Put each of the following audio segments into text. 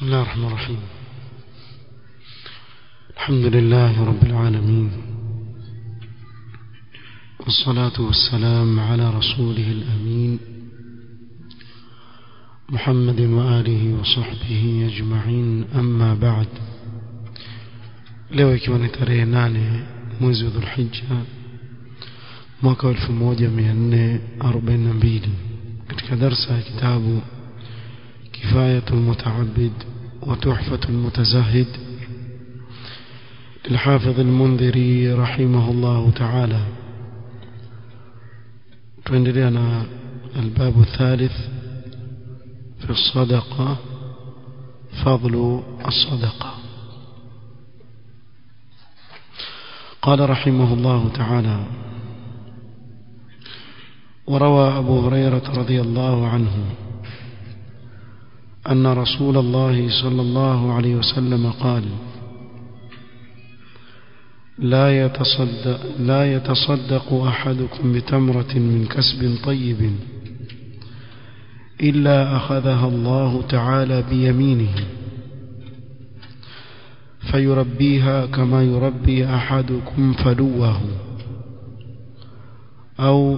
بسم الله الرحمن الرحيم الحمد لله رب العالمين والصلاة والسلام على رسوله الأمين محمد وآله وصحبه أجمعين أما بعد leo ikiwa ni tarehe nane mwezi wa dhulhija mwaka wa 1442 katika darsa ya kitabu كفاية المتعبد وتحفة المتزهد للحافظ المنذري رحمه الله تعالى تندلنا الباب الثالث في الصدقة فضل الصدقة قال رحمه الله تعالى وروى أبو هريرة رضي الله عنه أن رسول الله صلى الله عليه وسلم قال لا يتصدق, لا يتصدق أحدكم بتمرة من كسب طيب إلا أخذها الله تعالى بيمينه فيربيها كما يربي أحدكم فلوه أو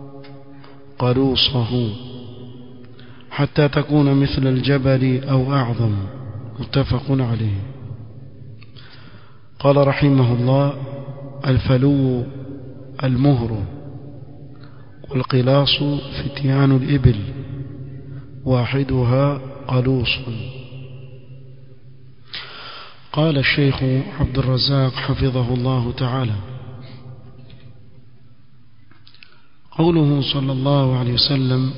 قلوصه حتى تكون مثل الجبل أو أعظم متفق عليه قال رحمه الله الفلو المهر والقلاص فتيان الإبل واحدها قلوص قال الشيخ عبد الرزاق حفظه الله تعالى قوله صلى الله عليه وسلم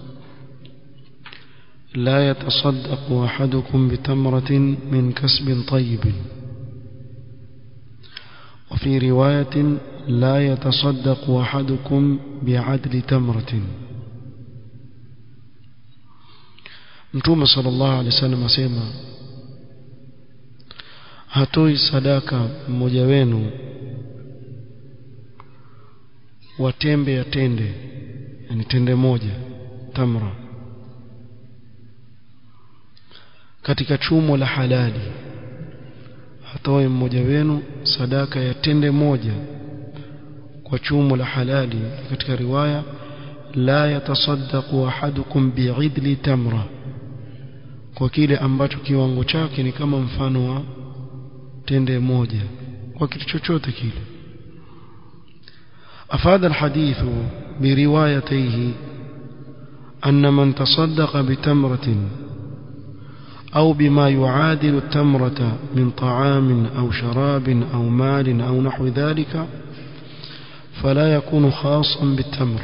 لا يتصدق أحدكم بتمرة من كسب طيب وفي رواية لا يتصدق أحدكم بعدل تمرة Mtume sallallahu alaihi wasallam asema hatoi sadaka mmoja wenu wa tembe ya tende yani tende moja tamra katika chumo la halali hatoe mmoja wenu sadaka ya tende moja kwa chumo la halali katika riwaya la yatasaddaqu ahadukum bi'idli tamra kwa kile ambacho kiwango chake ni kama mfano wa tende moja kwa kitu chochote kile afada alhadithu biriwayatayhi anna man tasaddaqa bitamratin أو بما يعادل التمرة من طعام أو شراب أو مال أو نحو ذلك فلا يكون خاصا بالتمر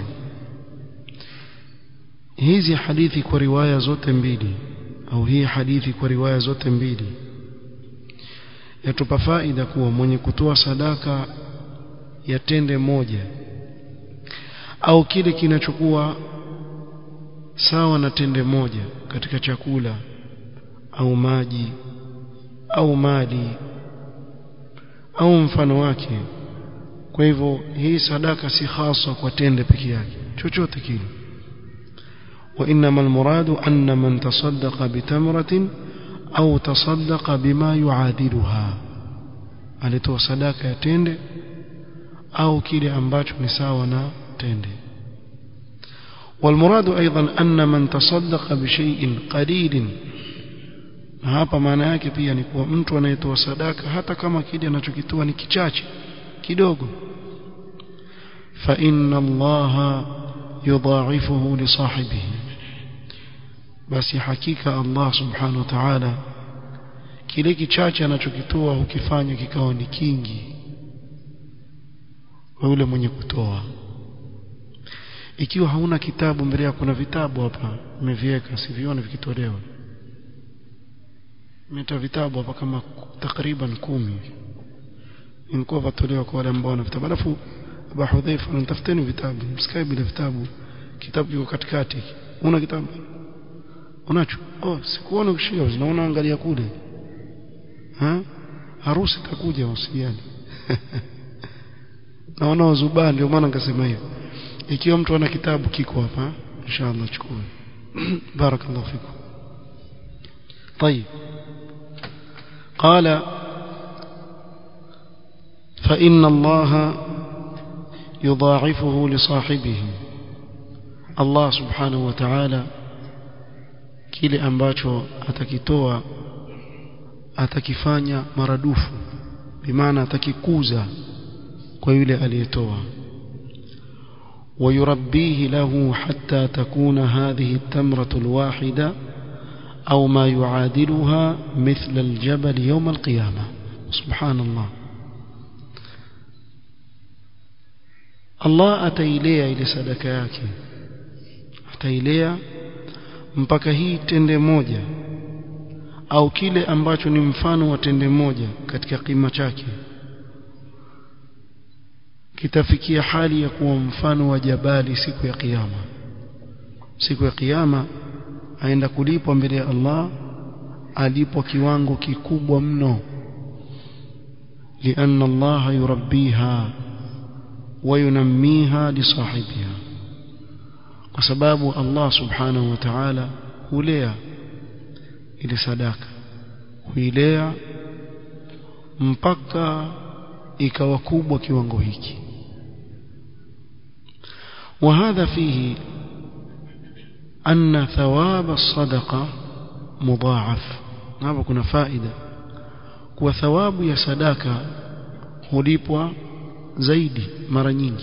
hizi hadithi kwa riwaya zote mbili au hii hadithi kwa riwaya zote mbili yatupa faida kuwa mwenye kutoa sadaka ya tende moja au kile kinachokuwa sawa na tende moja katika chakula au maji au mali au mfano wake kwa hivyo hii sadaka si hasa kwa tende peke yake chochote kile وانما المراد ان من تصدق بتمره او تصدق بما يعادلها alitoa sadaka ya tende au kile ambacho ni sawa na tende والمراد ايضا ان من تصدق بشيء قليل na hapa maana yake pia ni kuwa mtu anayetoa sadaka hata kama kile anachokitoa ni kichache kidogo fa inna allaha yudha'ifuhu li sahibihi basi hakika Allah subhanahu wa ta'ala kile kichache anachokitoa hukifanya kikawa ni kingi kwa yule mwenye kutoa ikiwa hauna kitabu mbele yako kuna vitabu hapa umeviweka sivione vikitolewa mita vitabu hapa kama takriban kumi ilikuwa vatolewa kwa wale ambao wana vitabu alafu Abu Hudhaifa nitafuteni vitabu msikae bila vitabu kitabu kiko katikati una kitabu unacho oh sikuona ukishika unaona angalia kule ha harusi itakuja usijali naona wazubaa ndio maana nikasema hivyo ikiwa mtu ana kitabu kiko hapa inshallah chukue barakallahu fikum طيب قال فإن الله يضاعفه لصاحبه الله سبحانه وتعالى kile ambacho atakitoa atakifanya maradufu bimaana atakikuza kwa yule aliyetoa ويربيه له حتى تكون هذه التمرة الواحدة أو ما يعادلها مثل الجبل يوم القيامة سبحان الله Allah atailea ile sadaka yake atailea mpaka hii tende moja au kile ambacho ni mfano wa tende moja katika kima chake kitafikia hali ya kuwa mfano wa jabali siku ya kiyama siku ya kiyama aenda kulipwa mbele ya Allah alipwa kiwango kikubwa mno لأن الله يربيها وينميها لصاحبها وسباب الله سبحانه وتعالى hulea ile sadaka huilea mpaka ikawa kubwa kiwango hiki وهذا فيه أن ثواب الصدقة مضاعف hapa kuna faida kuwa thawabu ya sadaka hulipwa zaidi mara nyingi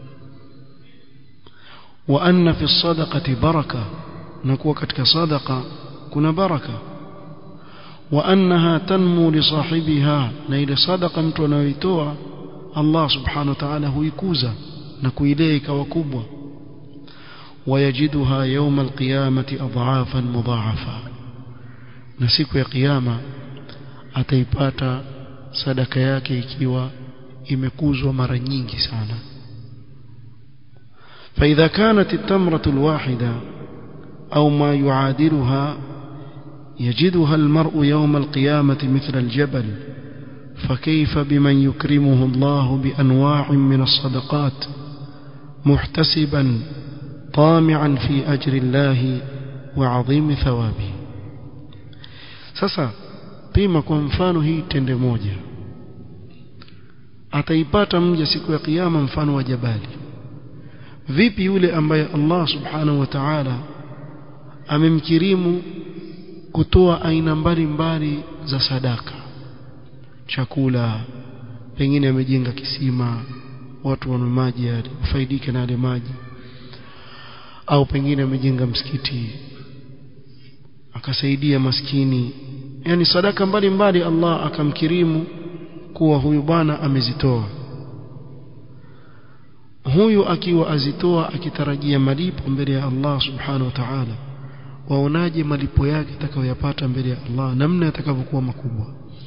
wa anna fi sadaqati baraka na kuwa katika sadaqa kuna baraka wa annaha tanmu li sahibiha na ile sadaqa mtu anayoitoa Allah subhanahu wa ta'ala huikuza na kuilea ikawa kubwa ويجدها يوم القيامة أضعافا مضاعفة na siku ya kiyama ataipata sadaka yake ikiwa imekuzwa mara nyingi sana فإذا كانت التمرة الواحدة أو ما يعادلها يجدها المرء يوم القيامة مثل الجبل فكيف بمن يكرمه الله بأنواع من الصدقات محتسبا طامعا في أجر الله وعظيم ثوابه sasa pima kwa mfano hii tende moja ataipata mja siku ya kiyama mfano wa jabali vipi yule ambaye Allah subhanahu wa ta'ala amemkirimu kutoa aina mbalimbali za sadaka chakula pengine amejenga kisima watu wana maji yale ufaidike na yale maji au pengine amejenga msikiti akasaidia maskini yani sadaka mbalimbali Allah akamkirimu kuwa huyu bwana amezitoa huyu akiwa azitoa akitarajia malipo mbele ya Allah subhanahu wa ta'ala waonaje malipo yake atakayoyapata mbele ya Allah namna yatakavyokuwa makubwa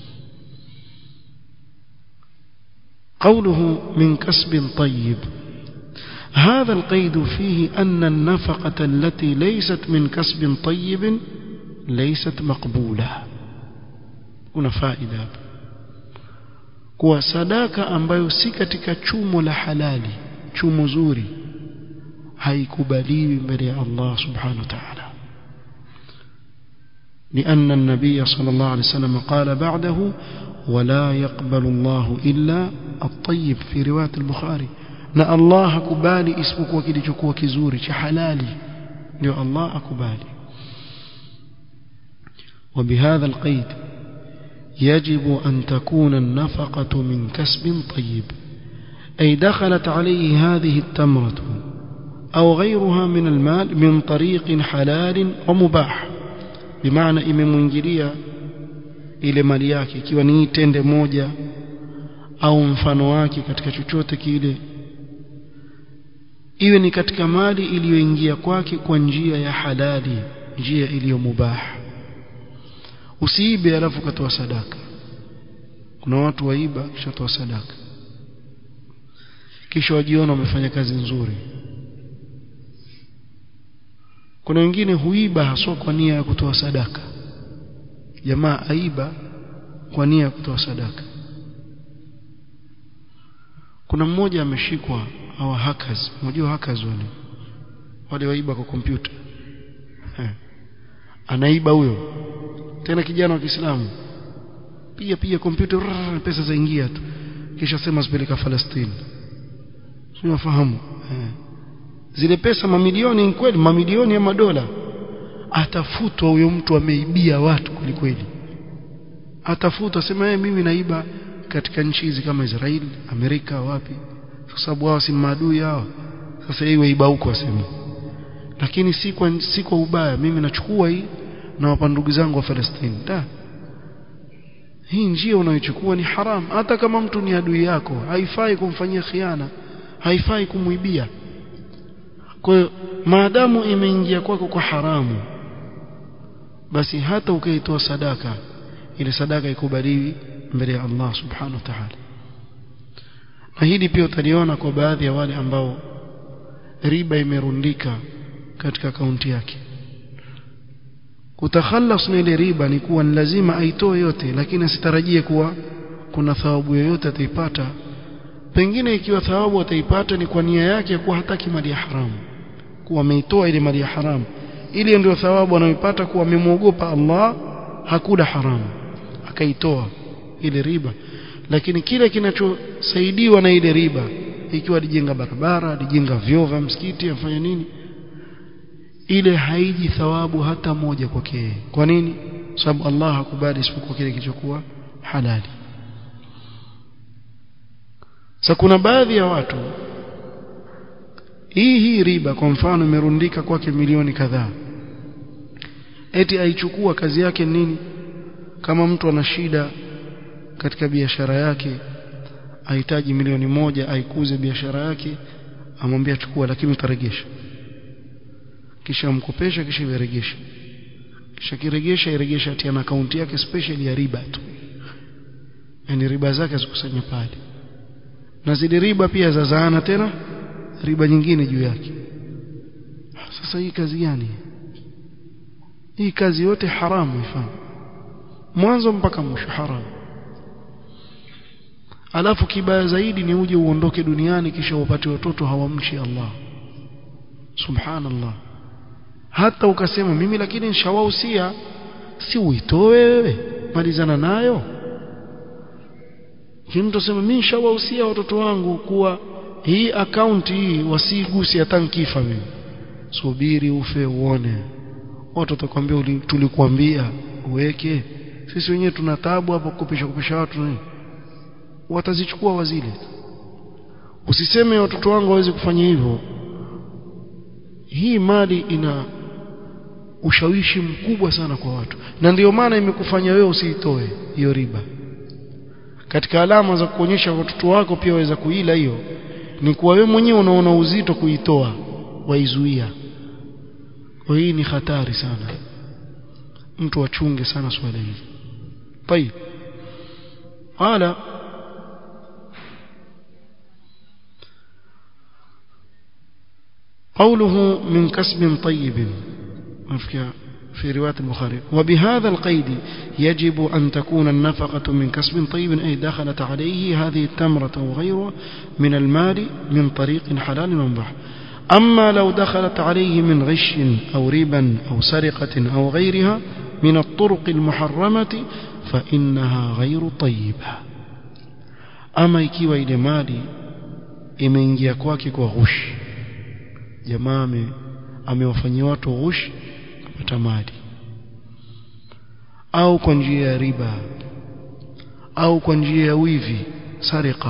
قوله من كسب طيب هذا القيد فيه أن النفقة التي ليست من كسب طيب ليست مقبولة kuna faida hapa kuwa sadaka ambayo si katika chumo la halali chumo zuri haikubaliwi mbele ya Allah subhanahu wa ta'ala لأن النبي صلى الله عليه وسلم قال بعده ولا يقبل الله إلا الطيب في رواية البخاري na Allah hakubali isipokuwa kilichokuwa kizuri cha halali ndio Allah akubali وبهذا القيد يجب أن تكون النفقة من كسب طيب أي دخلت عليه هذه التمرة أو غيرها من المال من طريق حلال ومباح بمعنى imemwingilia ile mali yake ikiwa ni tende moja au mfano wake katika chochote kile iwe ni katika mali iliyoingia kwake kwa njia ya halali njia iliyo mubah usiibe alafu katoa sadaka kuna watu waiba kisha toa sadaka kisha wajiona wamefanya kazi nzuri kuna wengine huiba haswa kwa nia ya kutoa sadaka jamaa aiba kwa nia ya kutoa sadaka kuna mmoja ameshikwa hawa hackers unajua hackers wale wale waiba kwa kompyuta anaiba huyo tena kijana wa Kiislamu pia pia kompyuta pesa zaingia tu kisha sema zipeleka Palestina unafahamu eh. zile pesa mamilioni kweli mamilioni ya madola atafutwa huyo mtu ameibia watu kwelikweli atafutwa sema yeye mimi naiba katika nchi hizi kama Israeli Amerika wapi kwa sababu wao si maadui hao sasa hii waiba huko asema lakini si kwa si kwa ubaya mimi nachukua hii na wapa ndugu zangu wa Palestina da hii njia unayochukua ni haram hata kama mtu ni adui yako haifai kumfanyia khiana haifai kumuibia kwa hiyo maadamu imeingia kwako kwa haramu basi hata ukaitoa sadaka ile sadaka ikubaliwi mbele ya Allah subhanahu wa ta'ala na hili pia utaliona kwa baadhi ya wale ambao riba imerundika katika akaunti yake kutakhalas na ile riba ni kuwa ni lazima aitoe yote lakini asitarajie kuwa kuna thawabu yoyote ataipata pengine ikiwa thawabu ataipata ni kwa nia yake ya kuwa hataki mali ya haramu kuwa ameitoa ile mali ya haramu ili ndio thawabu anayoipata kuwa amemwogopa Allah hakula haramu akaitoa ile riba lakini kile kinachosaidiwa na ile riba ikiwa alijenga barabara alijenga vyoo vya msikiti afanya nini ile haiji thawabu hata moja kwake kwa nini sababu Allah hakubali isipokuwa kile kilichokuwa halali sasa kuna baadhi ya watu hii hii riba kwa mfano imerundika kwake milioni kadhaa eti aichukua kazi yake nini kama mtu ana shida katika biashara yake ahitaji milioni moja aikuze biashara yake amwambia chukua lakini utaregesha kisha mkopesha kisha iregesha kisha kiregesha iregesha atia na akaunti yake special ya riba tu yani riba zake zikusanya pale na zile riba pia zazaana tena riba nyingine juu yake sasa hii kazi gani hii kazi yote haramu ifanye mwanzo mpaka mwisho haramu alafu kibaya zaidi ni uje uondoke duniani kisha upate watoto hawamchi Allah subhanallah hata ukasema mimi lakini nishawahusia si uitoe wewe malizana nayo mtu sema mimi nishawahusia watoto wangu kuwa hii akaunti hii wasiguse hata nkifa mimi subiri ufe uone watu watakwambia tulikuambia uweke sisi wenyewe tuna taabu hapo kupisha kupisha watu nini watazichukua wazile usiseme watoto wangu waweze kufanya hivyo hii mali ina ushawishi mkubwa sana kwa watu na ndiyo maana imekufanya wewe usiitoe hiyo riba katika alama za kuonyesha watoto wako pia waweza kuila hiyo ni kuwa wewe mwenyewe unaona uzito kuitoa waizuia kwa hii ni hatari sana mtu achunge sana swala hili طيب قال قوله من كسب طيب في رواية البخاري وبهذا القيد يجب أن تكون النفقة من كسب طيب أي دخلت عليه هذه التمرة أو غيرها من المال من طريق حلال ومباح أما لو دخلت عليه من غش أو ربا أو سرقة أو غيرها من الطرق المحرمة فإنها غير طيبة أما ikiwa ile mali imeingia kwake kwa ghush jamaa amewafanyia watu ghush kupata mali au kwa njia ya riba au kwa njia ya wivi sarika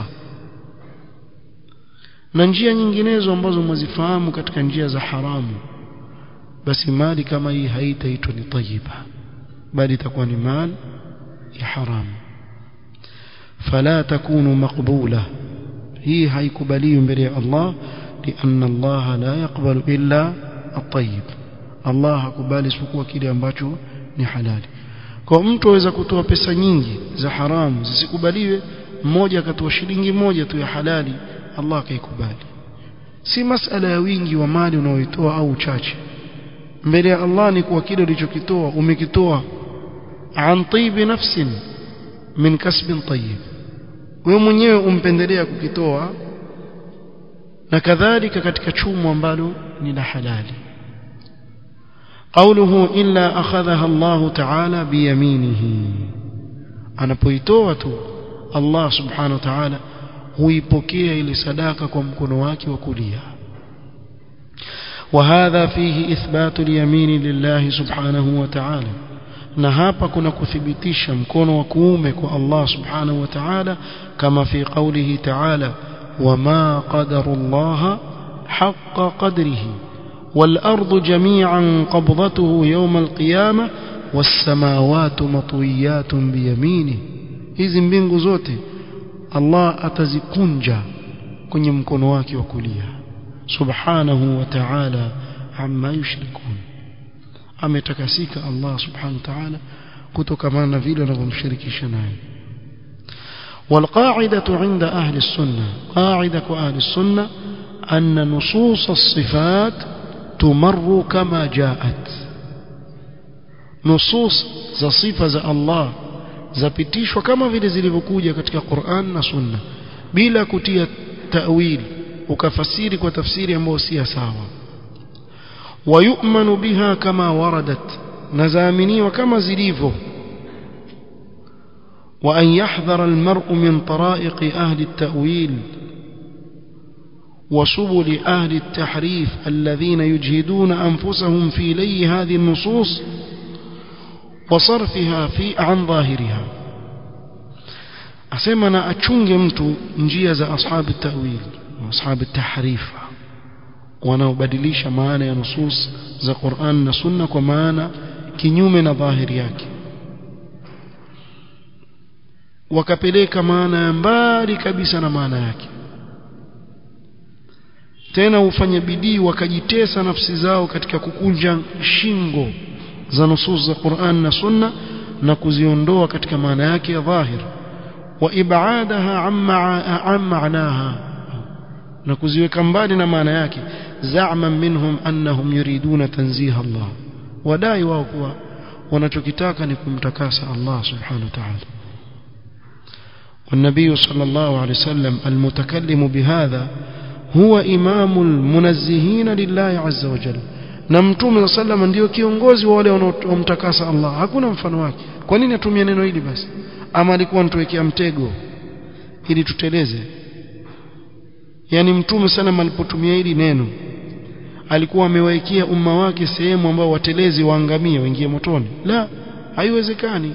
na njia nyinginezo ambazo mwazifahamu katika njia za haramu basi mali kama hii haitaitwa ni tayiba bali itakuwa ni mali ya haramu fala takunu maqbula hii haikubaliwi mbele ya Allah لأن الله لا يقبل إلا الطيب Allah hakubali isipokuwa kile ambacho ni halali kwa mtu aweza kutoa pesa nyingi za haramu zisikubaliwe mmoja akatoa shilingi moja tu ya halali Allah akaikubali si masala ya wingi wa mali unaoitoa au uchache mbele ya Allah ni kwa kile ulichokitoa umekitoa an tibi nafsin min kasbin tayyib wewe mwenyewe umpendelea kukitoa na kadhalika katika chumo ambalo ni la halali قوله إلا أخذها الله تعالى بيمينه anapoitoa tu Allah subhanahu wa ta'ala huipokea ile sadaka kwa mkono wake wa kulia وهذا فيه إثبات اليمين لله سبحانه وتعالى na hapa kuna kuthibitisha mkono wa kuume kwa Allah subhanahu wa ta'ala kama fi qawlihi ta'ala wama qadarullaha haqqa qadrihi wal ardu jami'an qabdatuhu yawm al qiyamah was samawati matwiyatun bi yaminihi hizi mbingu zote Allah atazikunja kwenye mkono wake wa kulia subhanahu wa ta'ala amma yushrikun ametakasika Allah subhanahu wa ta'ala kutokana na vile wanavyomshirikisha naye والقاعدة عند أهل السنة قاعدة أهل السنة أن نصوص الصفات تمر كما جاءت نصوص za sifa za Allah zapitishwa kama vile zilivyokuja katika Qur'an na Sunna bila kutia ta'wil ukafasiri kwa tafsiri ambayo si sawa ويؤمن بها كما وردت نزامني كما زليفه وأن يحذر المرء من طرائق أهل التأويل وسبل أهل التحريف الذين يجهدون أنفسهم في لي هذه النصوص وصرفها في عن ظاهرها أسمنا أتشنج متو نجيز أصحاب التأويل وأصحاب التحريف wanaobadilisha maana ya nusus za Qur'an na Sunna kwa maana kinyume na dhahiri yake wakapeleka maana ya mbali kabisa na maana yake tena ufanye bidii wakajitesa nafsi zao katika kukunja shingo za nusus za Qur'an na Sunna na kuziondoa katika maana yake ya dhahir wa ibadaha amma maanaha na kuziweka mbali na maana yake za'man minhum annahum yuriduna tanziha Allah wadai wao kuwa wanachokitaka ni kumtakasa Allah subhanahu wa ta'ala والنبي صلى الله عليه وسلم المتكلم بهذا هو إمام المنزهين لله عز وجل na mtume صلى الله ndio kiongozi wa wale wanaomtakasa Allah hakuna mfano wake kwa nini atumia neno hili basi ama alikuwa anatuwekea mtego ili tuteleze yani mtume sana alipotumia hili neno alikuwa amewaikia umma wake sehemu ambao watelezi waangamie waingie motoni la haiwezekani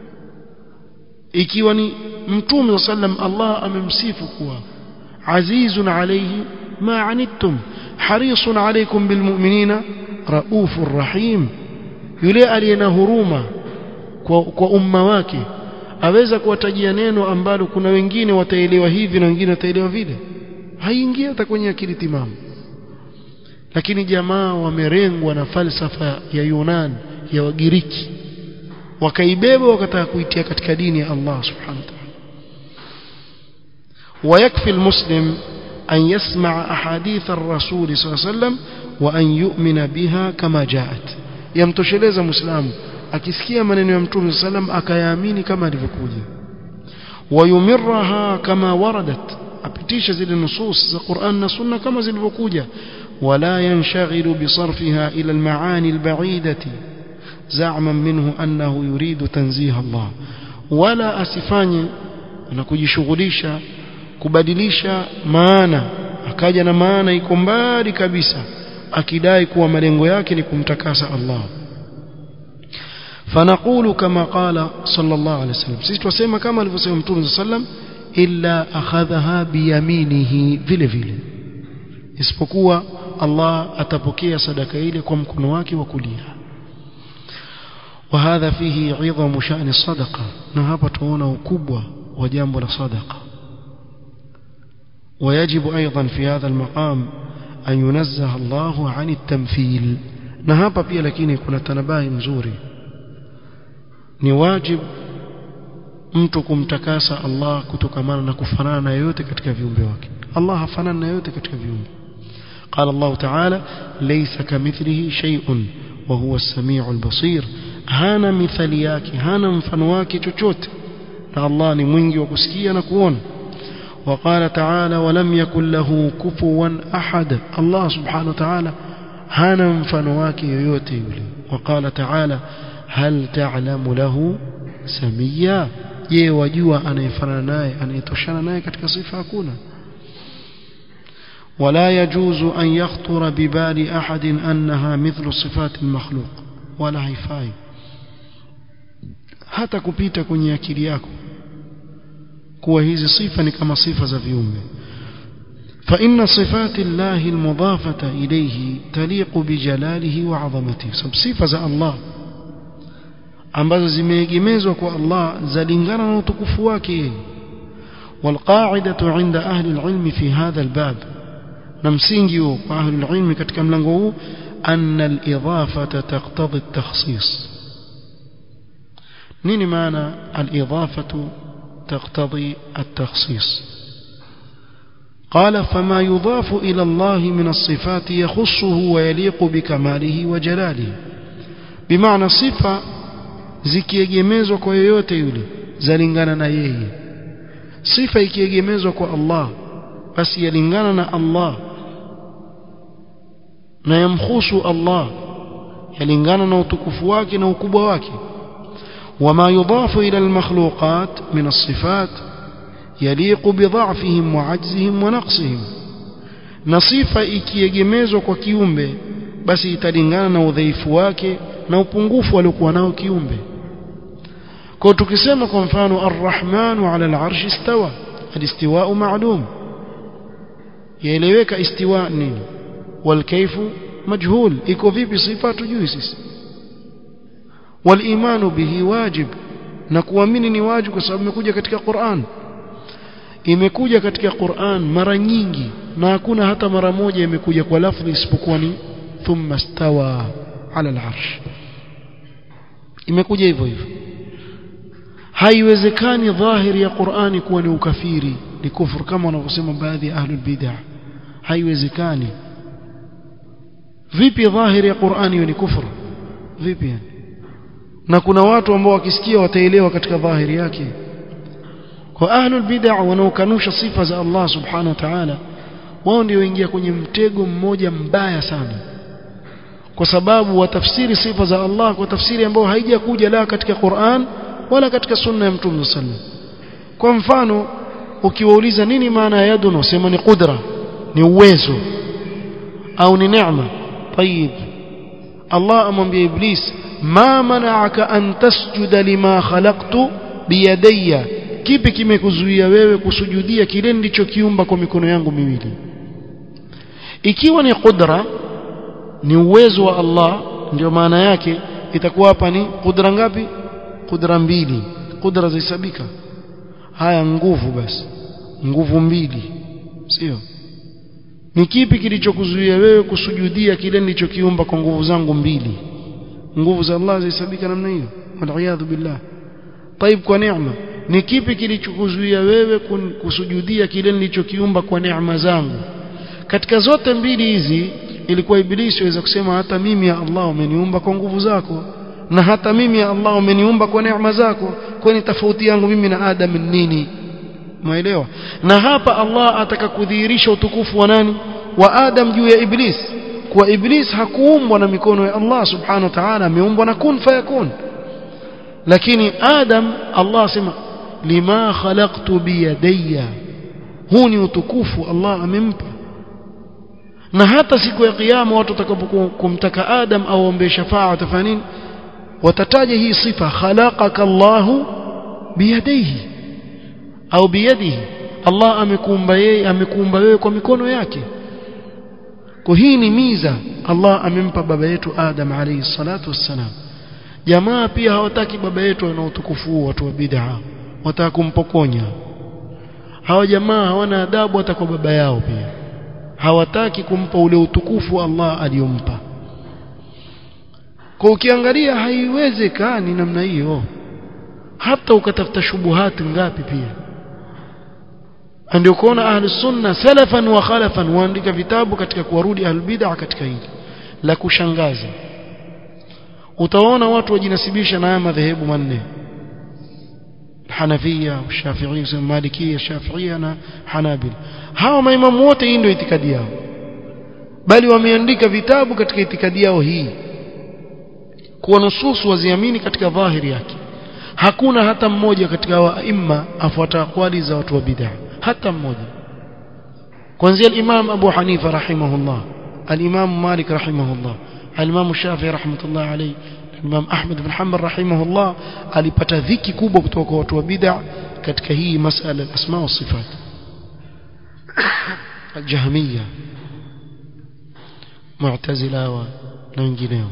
ikiwa ni mtume sallam Allah amemsifu kuwa azizun alayhi ma anittum harisun alaykum bilmu'minina raufur rahim yule aliyena huruma kwa, kwa umma wake aweza kuwatajia neno ambalo kuna wengine wataelewa hivi na wengine wataelewa vile haingia hata kwenye akili timamu lakini jamaa wamerengwa na falsafa ya Yunan ya Wagiriki wakaibeba wakataka kuitia katika dini ya Allah subhanahu wa ta'ala ويكفي المسلم أن يسمع أحاديث الرسول صلى الله عليه وسلم وأن يؤمن بها كما جاءت يمتشلeza مسلم akisikia maneno ya mtume sallam akayaamini kama alivyokuja wayumirraha kama waradat apitisha zile nusus za Qur'an na Sunna kama zilivyokuja wala yanshaghilu bisarfiha ila almaani albaidati za'man minhu annahu yuridu tanziha Allah wala asifanye na kujishughulisha kubadilisha maana akaja na maana iko mbali kabisa akidai kuwa malengo yake ni kumtakasa Allah فنقول كما قال صلى الله عليه وسلم sisi tusema kama alivyosema mtume صلى الله عليه وسلم illa akhadhaha biyaminihi vile vile isipokuwa Allah atapokea sadaka ile kwa mkono wake wa kulia وهذا فيه عظم شأن الصدقة na hapa tuona ukubwa wa jambo la sadaqa ويجب أيضا في هذا المقام أن ينزه الله عن التمثيل na hapa pia lakini kuna tanabahi mzuri ni wajib mtu kumtakasa Allah kutokamana na kufanana na yote katika viumbe wake Allah hafanani na yote katika viumbe قال الله تعالى ليس كمثله شيء وهو السميع البصير hana mithali yake hana mfano wake chochote na Allah ni mwingi wa kusikia na kuona وقال تعالى ولم يكن له كفوا أحد الله سبحانه وتعالى hana mfano wake yoyote yule وقال تعالى هل تعلم له سميا je wajua anayefanana naye anayetoshana naye katika sifa hakuna ولا يجوز أن يخطر ببال أحد أنها مثل صفات المخلوق ولا haifai hata kupita kwenye akili yako kuwa hizi sifa ni kama sifa za viumbe فإن صفات الله المضافة إليه تليق بجلاله وعظمته صفة الله ambazo zimeegemezwa kwa Allah zalingana na utukufu wake والقاعدة عند أهل العلم في هذا الباب نمسينجي وأهل العلم katika mlango huu أن الإضافة تقتضي التخصيص نيني معنى الإضافة تقتضي التخصيص قال فما يضاف إلى الله من الصفات يخصه ويليق بكماله وجلاله بمعنى صفة zikiegemezwa kwa yoyote yule zalingana na yeye sifa ikiegemezwa kwa Allah basi yalingana na Allah na yamkhusu Allah yalingana na utukufu wake na ukubwa wake وما يضاف إلى المخلوقات من الصفات يليق بضعفهم وعجزهم ونقصهم نصيفة ikiegemezwa kwa kiumbe basi italingana na udhaifu wake na upungufu aliokuwa nao kiumbe kwa tukisema kwa mfano arrahmanu ala al'arshi istawa alistiwa'u ma'lum yaeleweka istiwa nini walkaifu majhul iko vipi sifa tujui sisi walimanu bihi wajib na kuamini ni wajibu kwa sababu imekuja katika Qur'an imekuja katika Qur'an mara nyingi na hakuna hata mara moja imekuja kwa lafzi isipokuwa ni thumma stawa ala al-arsh imekuja hivyo hivyo haiwezekani dhahiri ya Qur'ani kuwa ni ukafiri ni kufuru kama wanavyosema baadhi ya ahlul bid'ah haiwezekani vipi dhahiri ya Qur'ani ni kufuru vipi yani na kuna watu ambao wakisikia wataelewa katika dhahiri yake kwa ahlul bid'ah wanaokanusha sifa za Allah subhanahu wa ta'ala wao ndio waingia kwenye mtego mmoja mbaya sana kwa sababu watafsiri sifa za Allah kwa tafsiri ambayo haijakuja la katika Qur'an wala katika sunna ya Mtume sallallahu kwa mfano ukiwauliza nini maana ya yadun usema ni qudra ni uwezo au ni neema طيب Allah amwambia Iblis ma mana'aka an tasjuda lima khalaqtu biyadayya kipi kimekuzuia wewe kusujudia kile nilichokiumba kwa mikono yangu miwili ikiwa ni qudra ni uwezo wa Allah ndio maana yake itakuwa hapa ni qudra ngapi qudra mbili qudra zahesabika haya nguvu basi nguvu mbili sio ni kipi kilichokuzuia wewe kusujudia kile nilichokiumba kwa nguvu zangu mbili nguvu za Allah zahesabika namna hiyo waliyadhu billah طيب kwa neema ni kipi kilichokuzuia wewe kusujudia kile nilichokiumba kwa neema zangu katika zote mbili hizi ilikuwa ibilisi aweza kusema hata mimi ya Allah umeniumba kwa nguvu zako na hata mimi ya Allah umeniumba kwa neema zako kwani tofauti yangu mimi na Adam nini maelewa na hapa Allah ataka kudhihirisha utukufu wa nani wa Adam juu ya Iblis kwa Iblis hakuumbwa na mikono ya Allah subhanahu wa ta'ala ameumbwa na kun fayakun lakini Adam Allah asema lima khalaqtu biyadayya huu ni utukufu Allah amempa na hata siku ya kiyama watu watakapokumtaka Adam aombe shafaa watafanya nini watataja hii sifa khalaqaka Allahu biyadayhi au biyadihi Allah amekuumba yeye amekuumba wewe kwa mikono yake kwa hii ni miza Allah amempa baba yetu Adam alayhi salatu wassalam jamaa pia hawataki baba yetu ana utukufu watu wa bid'a wataka kumpokonya hawa jamaa hawana adabu hata kwa baba yao pia hawataki kumpa ule utukufu Allah aliyompa kwa ukiangalia haiwezekani namna hiyo hata ukatafuta shubuhati ngapi pia ndio kuona ahli sunna salafan wa khalafan waandika vitabu katika kuwarudi ahli bid'a katika hili la kushangaza utaona watu wajinasibisha na haya madhehebu manne Hanafia, Shafi'i, Malikia, Shafi'ia na Hanabil. Hawa maimamu wote hii ndio itikadi yao. Bali wameandika vitabu katika itikadi yao hii. Kuwa nususu waziamini katika dhahiri yake. hakuna hata mmoja katika waima afuata akwali za watu wa bid'a hata mmoja kuanzia al-Imam Abu Hanifa rahimahullah al-Imam Malik rahimahullah al-Imam Shafi'i rahmatullah alayhi Imam Ahmad bin Hanbal rahimahullah alipata dhiki kubwa kutoka kwa watu wa bid'a katika hii masala al-asma wa sifat al-Jahmiyya Mu'tazila wa na wengineo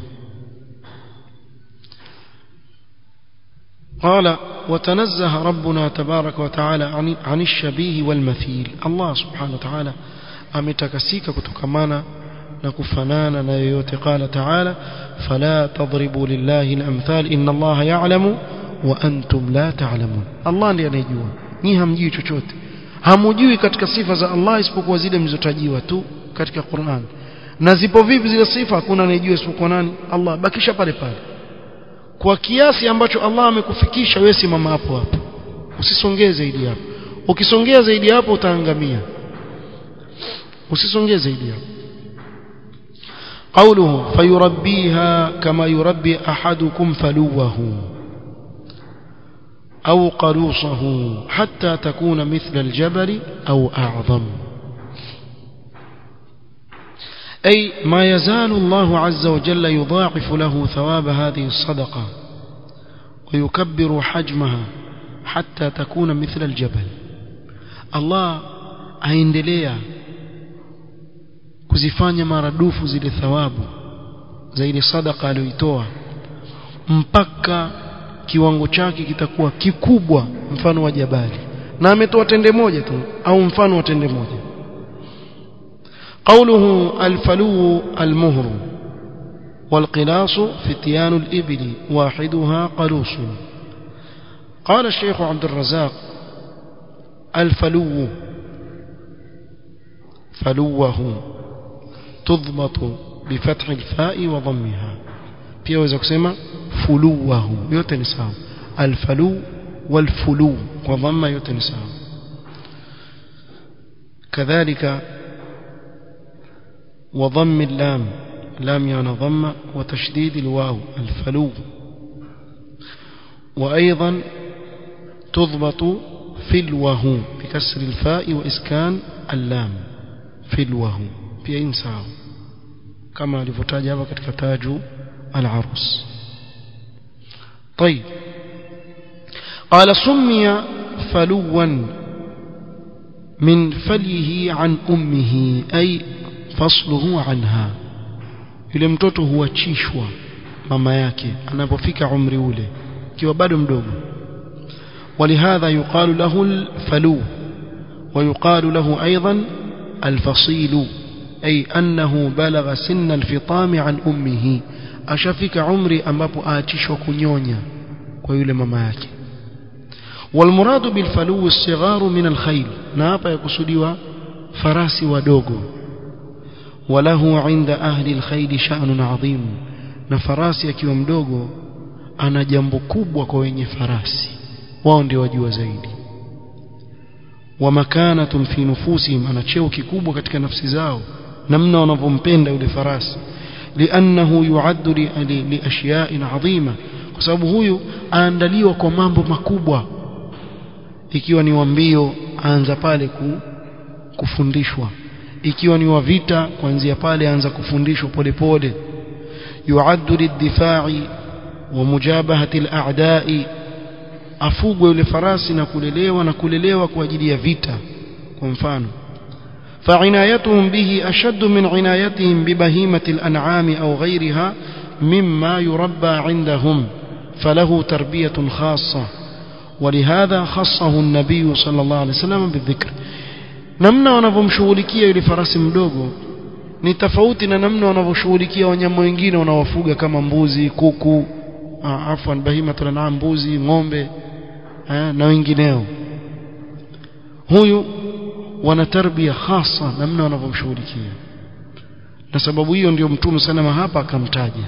قال وتنزه ربنا تبارك وتعالى عن, عن الشبيه والمثيل الله سبحانه وتعالى ametakasika kutokamana na kufanana na yoyote qala ta'ala fala tadribu lillahi al-amthal inna Allah ya'lamu wa antum la ta'lamun Allah ndiye anayejua nyinyi hamjui chochote hamujui katika sifa za Allah isipokuwa zile mlizotajiwa tu katika Qur'an na zipo vipi zile sifa hakuna anayejua isipokuwa nani Allah bakisha pale pale kwa kiasi ambacho Allah amekufikisha wewe simama hapo hapo usisongee zaidi hapo ukisongea zaidi hapo utaangamia usisongee zaidi hapo قوله فيربيها كما يربي أحدكم فلوه أو قلوصه حتى تكون مثل الجبل أو أعظم أي ما يزال الله عز وجل يضاعف له ثواب هذه الصدقة ويكبر حجمها حتى تكون مثل الجبل الله aendelea kuzifanya maradufu zile thawabu za ile sadaka aliyoitoa mpaka kiwango chake kitakuwa kikubwa mfano wa jabali na ametoa tende moja tu au mfano wa tende moja قوله الفلو المهر والقلاص فتيان الإبل واحدها قلوص قال الشيخ عبد الرزاق الفلو فلوه تضبط بفتح الفاء وضمها pia waweza kusema fuluwahu yote ni sawa alfalu walfulu kwa dhamma yote ni sawa kadhalika وضم اللام لام يعني ضم وتشديد الواو الفلو وأيضا تضبط فلوه بكسر الفاء وإسكان اللام فلوه في إنساء كما لفتاج هذا تاج العروس طيب قال سمي فلوا من فليه عن أمه أي fasluhu anha yule mtoto huachishwa mama yake anapofika umri ule kiwa bado mdogo ولهذا يقال له الفلو ويقال له أيضا الفصيل أي أنه بلغ سن الفطام عن أمه أشفك عمري أمبابو آتش وكنيونيا ويولي ماما yake والمراد بالفلو الصغار من الخيل نابا يقصدوا فراسي ودوغو وله عند أهل الخيل شأن عظيم na farasi akiwa mdogo ana jambo kubwa kwa wenye farasi wao ndio wajua zaidi wa makanatun fi nufusihim ana cheo kikubwa katika nafsi zao namna wanavyompenda yule farasi liannahu yuaddu li, li ashya'in adhima kwa sababu huyu aandaliwa kwa mambo makubwa ikiwa ni wa mbio aanza pale ku, kufundishwa ikiwa ni wa vita kuanzia pale anza kufundishwa polepole yuaddu lidifai wa mujabahati al-a'da'i afugwe yule farasi na kulelewa na kulelewa kwa ajili ya vita kwa mfano فعنايتهم به أشد من عنايتهم ببهيمة الأنعام أو غيرها مما يربى عندهم فله تربية خاصة ولهذا خصه النبي صلى الله عليه وسلم بالذكر namna wanavyomshughulikia yule farasi mdogo ni tofauti na namna wanavyoshughulikia wanyama wengine wanaowafuga kama mbuzi kuku afwan bahimatul an'am mbuzi ng'ombe eh, na wengineo huyu wana tarbia hasa namna wanavyomshughulikia na sababu hiyo ndio mtume sana hapa akamtaja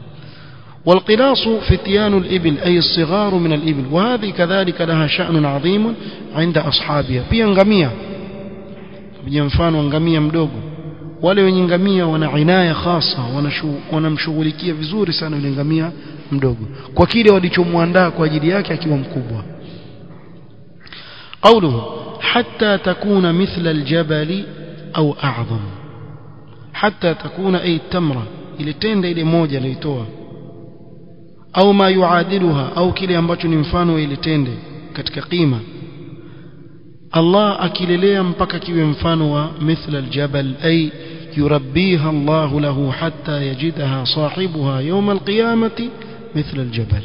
والقلاص فتيان الإبل أي الصغار من الإبل وهذه كذلك لها شأن عظيم عند أصحابها pia ngamia kuja mfano ngamia mdogo wale wenye ngamia wana inaya hasa wanamshughulikia vizuri sana yule ngamia mdogo kwa kile walichomwandaa kwa ajili yake akiwa mkubwa قوله حتى تكون مثل الجبل أو أعظم حتى تكون أي التمرة ile tende ile moja aliyotoa au ma yuadiluha au kile ambacho ni mfano wa ile tende katika qima Allah akilelea mpaka kiwe mfano wa mithla aljabal ay yurabbiha Allah lahu hatta yajidaha sahibuha yawm alqiyamati mithla aljabal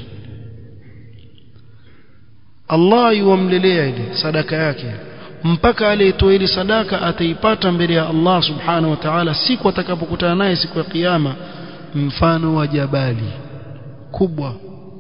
Allah yuamlelea ile sadaka yake mpaka aliyetoa ile sadaka ataipata mbele ya Allah subhanahu wa ta'ala siku atakapokutana naye siku ya kiyama mfano wa jabali kubwa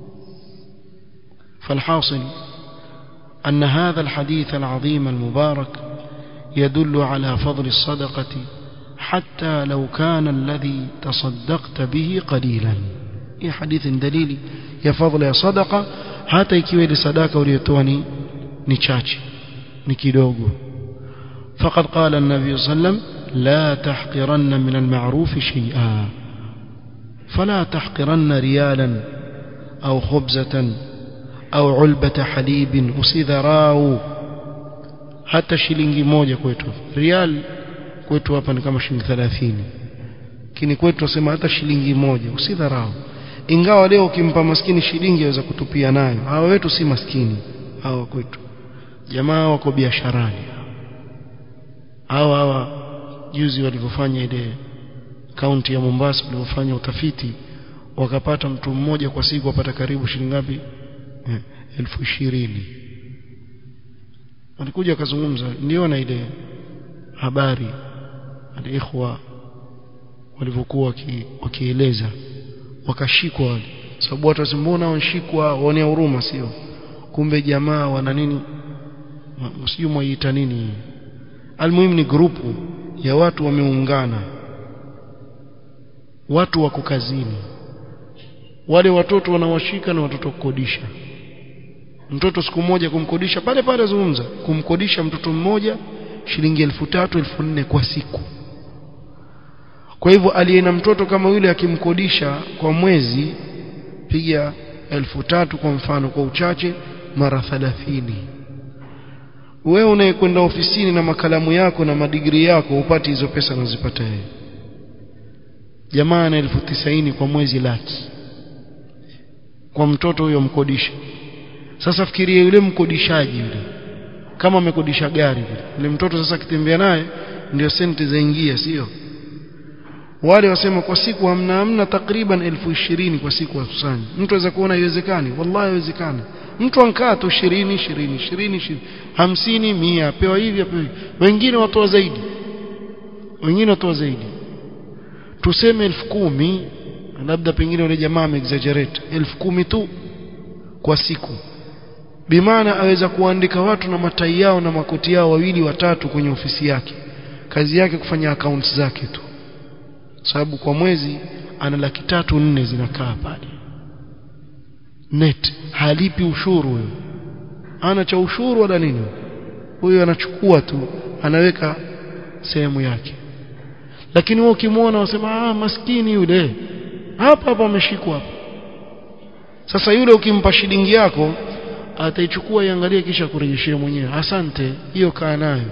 فالحاصل أن هذا الحديث العظيم المبارك يدل على فضل الصدقة حتى لو كان الذي تصدقت به قليلا هي حديث دليل يا فضل يا صدقة hata ikiwa ile sadaka uliyotoa ni ni chache ni kidogo faqad qala an-nabiy sallam la tahqiranna min al-ma'ruf shay'a fala tahqiranna riyalan aw khubzatan aw ulbata halibin usidharau hata shilingi moja kwetu rial kwetu hapa ni kama shilingi 30 lakini kwetu tunasema hata shilingi moja usidharau ingawa leo ukimpa maskini shilingi aweza kutupia nayo hawa wetu si maskini hawa kwetu jamaa wako biasharani hawa hawa juzi walivyofanya ile kaunti ya Mombasa walivyofanya utafiti wakapata mtu mmoja kwa siku apata karibu shilingi ngapi eh, elfu ishirini walikuja wakazungumza niona ile habari aliikhwa walivyokuwa wakieleza wakashikwa wale sababu watu wasimbona wanashikwa waonea huruma sio kumbe jamaa wana nini msijui mwaiita nini almuhimu ni grupu ya watu wameungana watu wako kazini wale watoto wanawashika na watoto kukodisha mtoto siku moja kumkodisha pale pale zungumza kumkodisha mtoto mmoja shilingi elfu tatu elfu nne kwa siku kwa hivyo aliye na mtoto kama yule akimkodisha kwa mwezi piga elfu tatu kwa mfano kwa uchache mara thalathini wewe unayekwenda ofisini na makalamu yako na madigiri yako upati hizo pesa unazipata yeye jamaa na elfu tisaini kwa mwezi laki kwa mtoto huyo mkodisha sasa fikiria yule mkodishaji yule kama amekodisha gari vile yule mtoto sasa akitembea naye ndio senti zaingia sio wale wasema kwa siku hamna hamna takriban elfu ishirini kwa siku wakusanya mtu aweza kuona haiwezekani wallahi haiwezekani mtu ankaa tu 20 20 20 hamsini mia apewa hivi apewa hivi wengine watoa zaidi wengine watoa zaidi tuseme elfu kumi labda pengine yule jamaa ameexaggerate elfu kumi tu kwa siku bimaana aweza kuandika watu na matai yao na makoti yao wawili watatu kwenye ofisi yake kazi yake kufanya accounts zake tu sababu kwa mwezi ana laki tatu nne zinakaa pale net halipi ushuru huyo ana cha ushuru wala nini huyo anachukua tu anaweka sehemu yake lakini wewe ukimwona unasema ah maskini yule hapa hapa ameshikwa hapa sasa yule ukimpa shilingi yako ataichukua iangalie kisha kurejeshea mwenyewe asante hiyo kaa nayo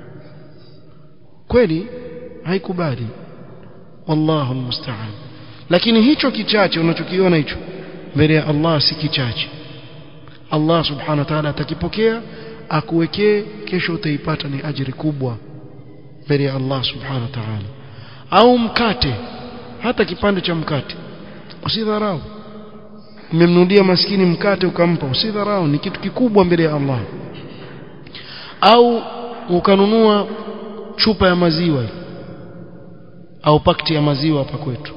kweli haikubali wallahu almusta'an lakini hicho kichache unachokiona hicho mbele ya Allah si kichache Allah subhanahu wa ta'ala atakipokea akuwekee kesho utaipata ni ajiri kubwa mbele ya Allah subhanahu wa ta'ala au mkate hata kipande cha mkate usidharau umemnudia maskini mkate ukampa usidharau ni kitu kikubwa mbele ya Allah au ukanunua chupa ya maziwa au pakti ya maziwa hapa kwetu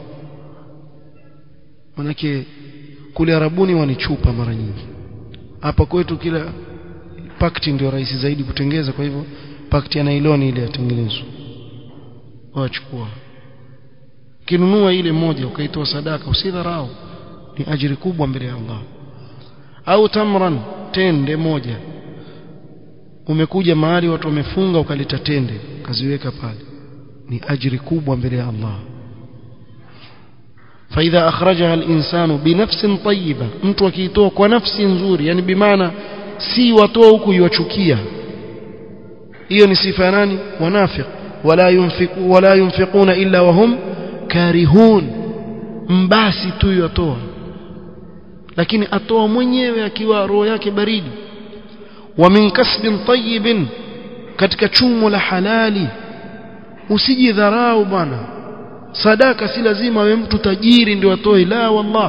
manake kule arabuni wanichupa mara nyingi hapa kwetu kila pakti ndio rahisi zaidi kutengeza kwa hivyo pakti ya nailoni ile yatengenezwa wachukua kinunua ile moja ukaitoa sadaka usidharau ni ajiri kubwa mbele ya Allah au tamran tende moja umekuja mahali watu wamefunga ukaleta tende ukaziweka pale ni ajiri kubwa mbele ya Allah فإذا أخرجها الإنسان بنفس طيبة mtu akiitoa kwa nafsi nzuri yani bimaana si watoa huku yuachukia hiyo ni sifa nani wanafiq wala yunfiqu wala yunfiquna illa wahum karihun mbasi tu yatoa lakini atoa mwenyewe akiwa roho yake baridi wa min kasbin tayyibin katika chumo la halali usijidharau bwana sadaka si lazima awe mtu tajiri ndio atoe la wallah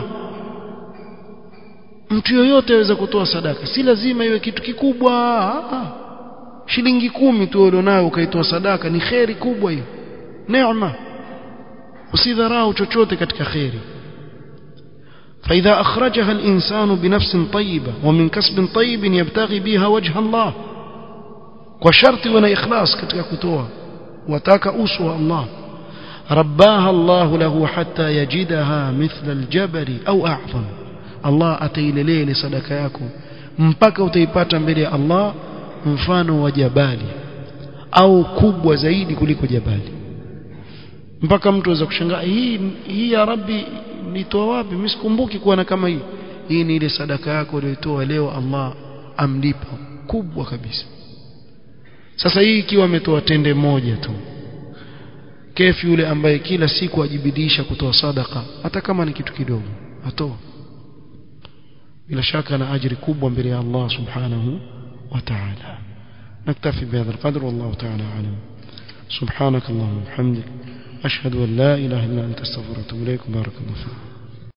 mtu yoyote aweza kutoa sadaka si lazima iwe kitu kikubwa ah, shilingi kumi tu ulionayo ukaitoa sadaka ni kheri kubwa hiyo neema usidharau chochote katika kheri فإذا أخرجها الإنسان بنفس طيبة ومن كسب طيب يبتغي بها وجه الله وشرط ونا إخلاص كتك كتوها وتاك أسوى الله رباها الله له حتى يجدها مثل الجبل أو أعظم الله أتيل ليل صدقائكم mpaka utaipata mbele ya Allah mfano wa jabali au kubwa zaidi kuliko jabali mpaka mtu aweza kushangaa hii hii ya rabbi nitoa wapi mimi sikumbuki kuwa na kama hii hii ni ile sadaka yako uliyotoa leo Allah amlipa kubwa kabisa sasa hii ikiwa ametoa tende moja tu kefi yule ambaye kila siku ajibidisha kutoa sadaka hata kama ni kitu kidogo atoa bila shaka na ajiri kubwa mbele ya Allah subhanahu wa ta'ala نكتفي بهذا القدر والله تعالى أعلم سبحانك اللهم وبحمدك أشهد أن لا إله إلا أنت استغفرك وأتوب إليك بارك الله فيك